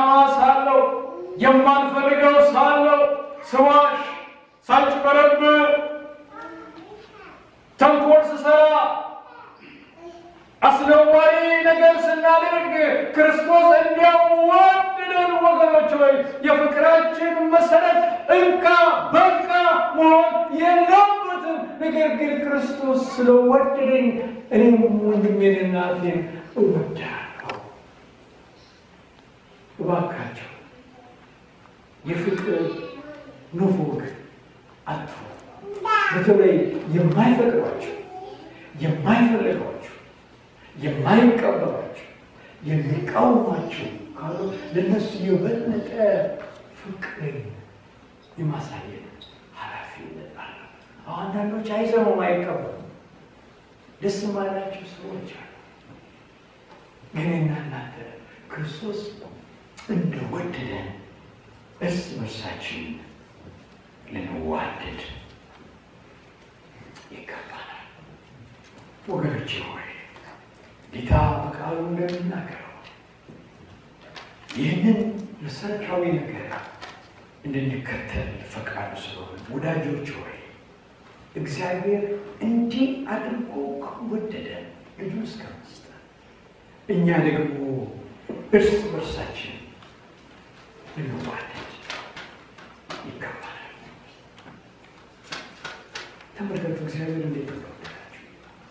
ደካማ ሳለሁ የማልፈልገው ሳለሁ ስዋሽ፣ ሳጭበረብር፣ ተንኮል ስሰራ አስነዋሪ ነገር ስናደርግ ክርስቶስ እንዲያዋድደን ወገኖች ሆይ የፍቅራችን መሰረት እንካ በቃ መሆን የለበትም። ነገር ግን ክርስቶስ ስለወደደኝ እኔም ወንድሜን እናቴን እወዳለሁ። እባካቸው የፍቅር ንፉግ አትሁ በተለይ የማይፈቅዷቸው የማይፈልጓቸው የማይቀበሏቸው የሚቃወሟቸው ካሉ ለነሱ የበለጠ ፍቅርን የማሳየት ኃላፊነት አለ። አንዳንዶች አይሰሙም፣ አይቀበሉም። ደስ ማላቸው ሰዎች አሉ። ግን እናንተ ክርስቶስ እንደወደደን እርስ በርሳችን ልንዋደድ ይገባናል። ወገኖቼ ሆይ ጌታ በቃሉ እንደሚናገረው ይህንን መሰረታዊ ነገር እንድንከተል ፈቃዱ ስለሆነ ወዳጆች ሆይ እግዚአብሔር እንዲህ አድርጎ ከወደደ ልጁ እስከ መስጠት እኛ ደግሞ እርስ በርሳችን ልንዋደድ ይገባናል። ተመልከቱ እግዚአብሔር እንዴት እንደወደዳችሁ።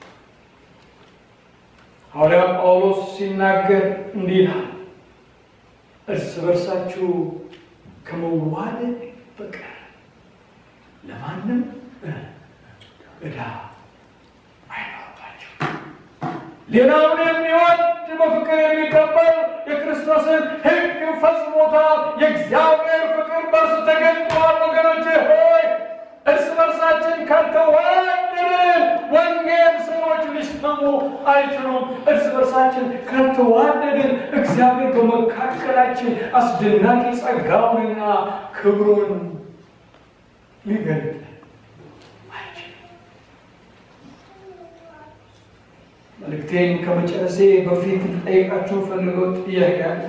ሐዋርያ ጳውሎስ ሲናገር እንዲህ ይላል፣ እርስ በርሳችሁ ከመዋደድ በቀር ለማንም ዕዳ አይኖርባችሁ። ሌላውን የሚወድ በፍቅር የሚቀበል የክርስቶስን ሕግ ፈጽሞታል። የእግዚአብሔር ፍቅር በእርሱ ተገልጧል። ወገኖቼ ሆይ እርስ በርሳችን ካልተዋደድን ወንጌል ሰዎች ሊሰሙ አይችሉም። እርስ በርሳችን ካልተዋደድን እግዚአብሔር በመካከላችን አስደናቂ ጸጋውንና ክብሩን ሊገልጥ አይችልም። መልእክቴን ከመጨረሴ በፊት ልጠይቃችሁ ፈልገው ጥያቄ አለ።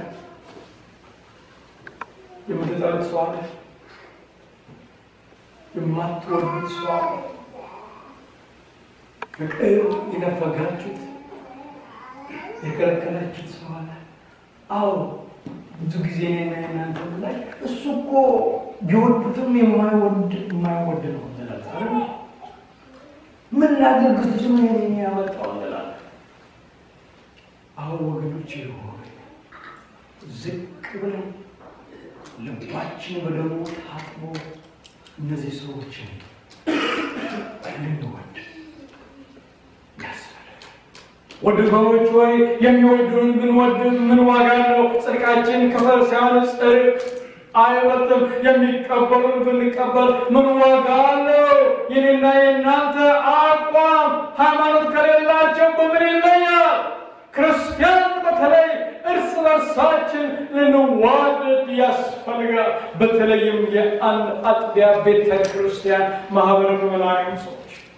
የምትጠሉት ሰው አለ? የማትወዱት ሰው አለ? ፍቅር የነፈጋችሁት የከለከላችሁት ሰው አለ? አዎ ብዙ ጊዜ እኔና እናንተ ላይ እሱ እኮ ቢወዱትም የማይወድ የማይወድ ነው እንላለን። ምን ላድርግ እሱ ምን ያመጣው እንላለን። አሁን ወገኖች ሆይ ዝቅ ብለን ልባችን በደሙ ታጥቦ እነዚህ ሰዎችን ልንወድ ያስፈልጋል። ወንድሞች ሆይ የሚወዱን ብንወድም ምን ዋጋ አለው? ጽድቃችን ክፈል ሳይሆን ጽድቅ አይበልጥም። የሚቀበሉን ብንቀበል ምን ዋጋ አለው? የኔና የእናንተ አቋም ሃይማኖት ከሌላቸው በምን ይለያል? ክርስቲያን በተለይ እርስ በርሳችን ልንዋደድ ያስፈልጋል። በተለይም የአንድ አጥቢያ ቤተ ክርስቲያን ማህበረ ምዕመናን ሰዎች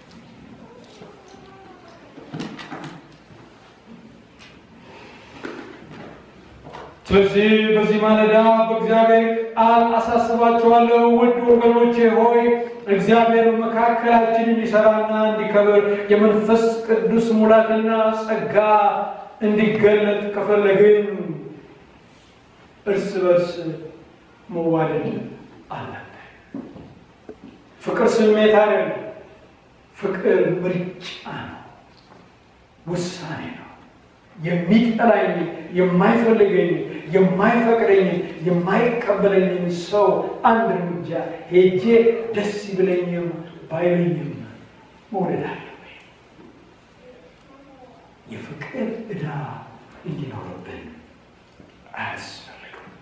ስለዚህ በዚህ ማለዳ በእግዚአብሔር ቃል አሳስባችኋለሁ፣ ውድ ወገኖቼ ሆይ እግዚአብሔር መካከላችን እንዲሰራና እንዲከብር የመንፈስ ቅዱስ ሙላትና ጸጋ እንዲገለጥ ከፈለግን እርስ በርስ መዋደድ አለብን። ፍቅር ስሜት አይደለም። ፍቅር ምርጫ ነው፣ ውሳኔ ነው። የሚጠላኝ የማይፈልገኝ የማይፈቅደኝ የማይቀበለኝን ሰው አንድ እርምጃ ሄጄ ደስ ይብለኝም ባይለኝም መውደድ አለብኝ። የፍቅር ዕዳ እንዲኖርብን አያስፈልግም።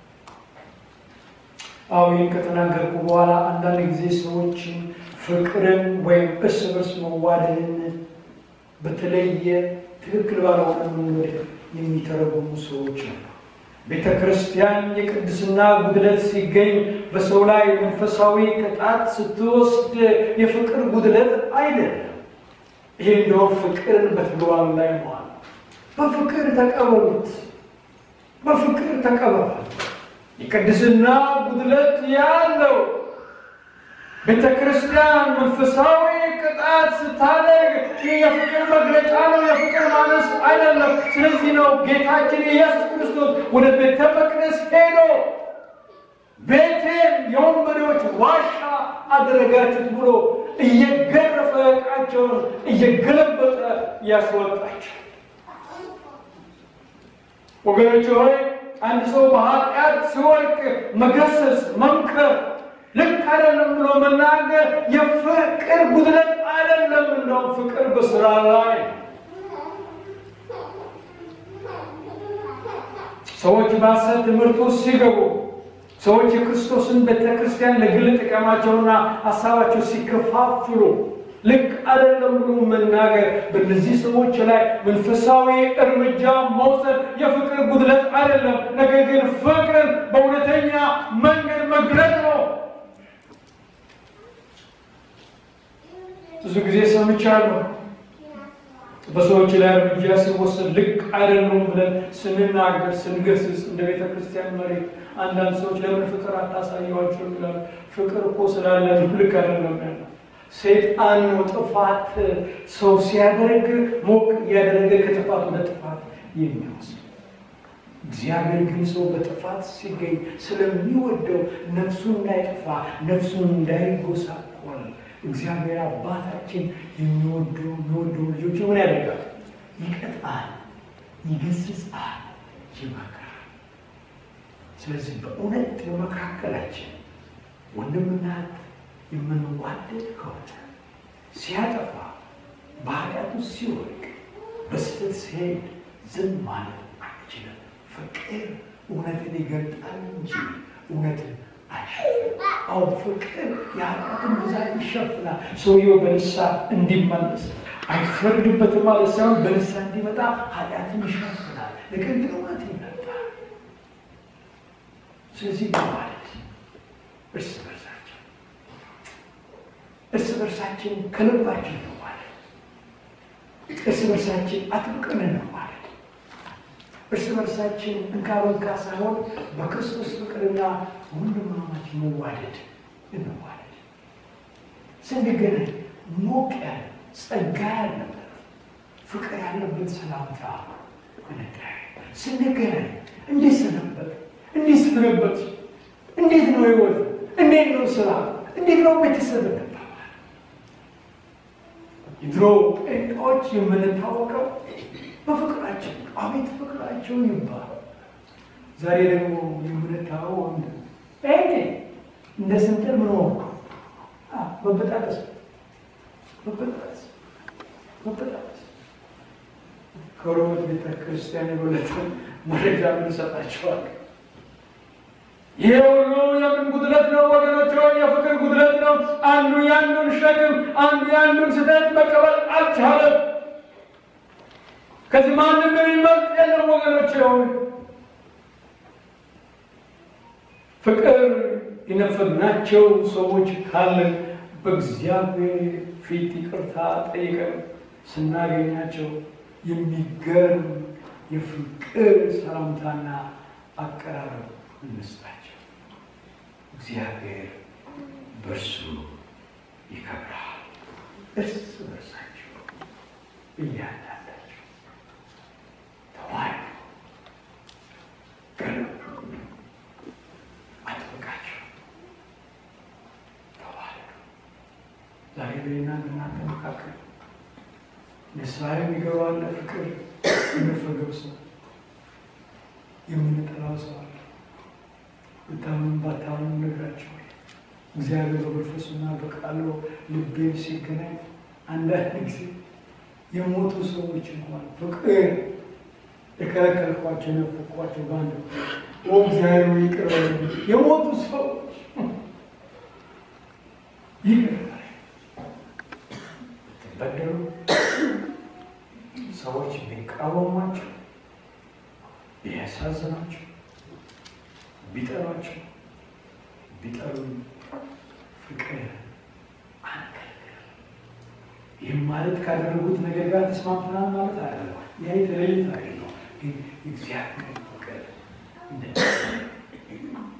አዎ ይህን ከተናገርኩ በኋላ አንዳንድ ጊዜ ሰዎችን ፍቅርን ወይም እርስ በርስ መዋደድን በተለየ ትክክል ባልሆነ መንገድ የሚተረጉሙ ሰዎች አሉ። ቤተ ክርስቲያን የቅድስና ጉድለት ሲገኝ በሰው ላይ መንፈሳዊ ቅጣት ስትወስድ የፍቅር ጉድለት አይደለም። ይሄ እንደውም ፍቅርን በተግባር ላይ መዋል። በፍቅር ተቀበሉት፣ በፍቅር ተቀበሏል። የቅድስና ጉድለት ያለው ቤተ ክርስቲያን መንፈሳዊ ቅጣት ስታደርግ ይህ የፍቅር መግለጫ ነው፣ የፍቅር ማነስ አይደለም። ስለዚህ ነው ጌታችን ኢየሱስ ክርስቶስ ወደ ቤተ መቅደስ ሄዶ ቤቴን የወንበዴዎች ዋሻ አደረጋችሁት ብሎ እየገረፈ ዕቃቸውን እየገለበጠ ያስወጣቸው። ወገኖች ሆይ አንድ ሰው በኃጢአት ሲወድቅ መገሰጽ፣ መምከር ልክ አይደለም ብሎ መናገር የፍቅር ጉድለት አይደለም። እንደውም ፍቅር በስራ ላይ ሰዎች በሐሰት ትምህርት ውስጥ ሲገቡ ሰዎች የክርስቶስን ቤተ ክርስቲያን ለግል ጥቅማቸውና ሀሳባቸው ሲከፋፍሉ ልክ አይደለም ብሎ መናገር በእነዚህ ሰዎች ላይ መንፈሳዊ እርምጃ መውሰድ የፍቅር ጉድለት አይደለም። ነገር ግን ፍቅርን በእውነተኛ መንገድ መግለጥ ነው። ብዙ ጊዜ ሰምቻለሁ። በሰዎች ላይ እርምጃ ሲወሰድ ልክ አይደሉም ብለን ስንናገር ስንገስጽ፣ እንደ ቤተ ክርስቲያን መሪ አንዳንድ ሰዎች ለምን ፍቅር አታሳየዋቸው ይላሉ። ፍቅር እኮ ስላለ ልክ አይደለም ያለ ሰይጣን ነው ጥፋት ሰው ሲያደርግ ሞቅ እያደረገ ከጥፋት ወደ ጥፋት የሚወስድ እግዚአብሔር ግን ሰው በጥፋት ሲገኝ ስለሚወደው ነፍሱን እንዳይጠፋ ነፍሱን እንዳይጎሳቆል እግዚአብሔር አባታችን የሚወዱ የሚወዱ ልጆች ምን ያደርጋል? ይቀጣል፣ ይገስጻል፣ ይመክራል። ስለዚህ በእውነት በመካከላችን ወንድምና እህት የምንዋደድ ከሆነ ሲያጠፋ በኃጢአቱ ሲወድቅ በስህተት ሲሄድ ዝም ማለት አንችልም። ፍቅር እውነትን ይገልጣል እንጂ እውነትን አይሸፍንም። አሁን ፍቅር የኃጢአትን ብዛት ይሸፍናል። ሰውየው በንስሐ እንዲመለስ አይፈርድበትም ማለት ሳይሆን በንስሐ እንዲመጣ ኃጢአትን ይሸፍናል። ነገር ግን እውነት ይመጣል። ስለዚህ በማለት እርስ በርሳችን እርስ በርሳችን ከልባችን ነው ማለት እርስ በርሳችን አጥብቀን ነው ማለት እርስ በርሳችን እንካ በንካ ሳይሆን በክርስቶስ ፍቅርና ወንድማማች መዋደድ እንዋደድ። ስንገናኝ ሞቅ ያለ ጸጋ ያለበት ፍቅር ያለበት ሰላምታ እንገናኝ። ስንገናኝ እንዴት ሰነበት፣ እንዴት ሰነበት፣ እንዴት ነው ህይወት፣ እንዴት ነው ስራ፣ እንዴት ነው ቤተሰብ እንባባል። የድሮ ጴንጤዎች የምንታወቀው በፍቅራችን አቤት ፍቅራቸው ይባል። ዛሬ ደግሞ የምንታወው ወንድ ጴንጤ እንደ ስንጥር ምን ሆንኩ መበጣጠስ መበጣጠስ መበጣጠስ ከሮት ቤተ ክርስቲያን የበለጠ መረጃ ምንሰጣቸዋል። ይሄ ሁሉ የምን ጉድለት ነው ወገኖች? የፍቅር ጉድለት ነው። አንዱ ያንዱን ሸክም፣ አንዱ ያንዱን ስህተት መቀበል አልቻለም። ከዚህ ማንም የሚመርጥ የለም ወገኖች። ሆን ፍቅር የነፈግናቸው ሰዎች ካለን በእግዚአብሔር ፊት ይቅርታ ጠይቀን ስናገኛቸው የሚገርም የፍቅር ሰላምታና አቀራረብ እንስጣቸው። እግዚአብሔር በእርሱ ይከብራል። እርስ በርሳቸው እያንዳንዳቸው ተዋይ ገለብ አጥብቃቸው ተዋይ ዛሬ በና እናንተ መካከል ንስሐ የሚገባለ ፍቅር የነፈገው ሰው የምንጠላው ሰው አለ። ብታምኑ ባታምኑ ነግራቸው እግዚአብሔር በመንፈሱና በቃሉ ልቤን ሲገናኝ አንዳንድ ጊዜ የሞቱ ሰዎች እንኳን ፍቅር የከለከልኳቸው የነፈኳቸው በአንድ ኦ እግዚአብሔር ይቅር በለኝ የሞቱ ሰዎች ይቅር ብትበደሉ ሰዎች ቢቃወሟቸው ቢያሳዝናቸው ቢጠሏቸው ቢጠሉ ፍቅር አንከልክል። ይህም ማለት ካደረጉት ነገር ጋር ተስማምተናል ማለት አይደለም። ይህ የተለየ ታሪክ ነው። ግን እግዚአብሔር ፍቅር እንደ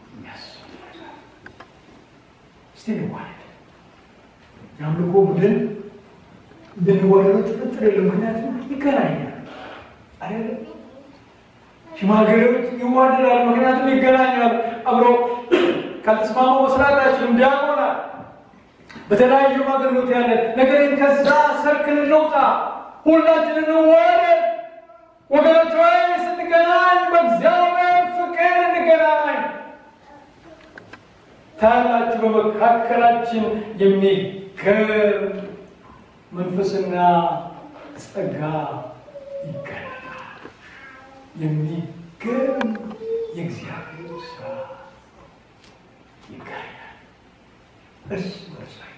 እስቲ እንዋደድ። የአምልኮ ቡድን እንድንዋደዱ ጥርጥር የለም። ምክንያቱም ይገናኛል አይደለም። ሽማግሌዎች ይዋደዳሉ፣ ምክንያቱም ይገናኛሉ። አብሮ ካልተስማሙ መስራት አይችሉም። ዲያቆናት በተለያዩ አገልግሎት ያለን ነገር ግን ከዛ ሰርክል እንውጣ፣ ሁላችን እንዋደድ። ወገኖች ወይ ስንገናኝ በእግዚአብሔር ፍቅር እንገናኝ። ታያላችሁ በመካከላችን የሚገርም መንፈስና ጸጋ ይገለጣል። የሚገርም የእግዚአብሔር ስራ ይገኛል። እርስ በርሳችን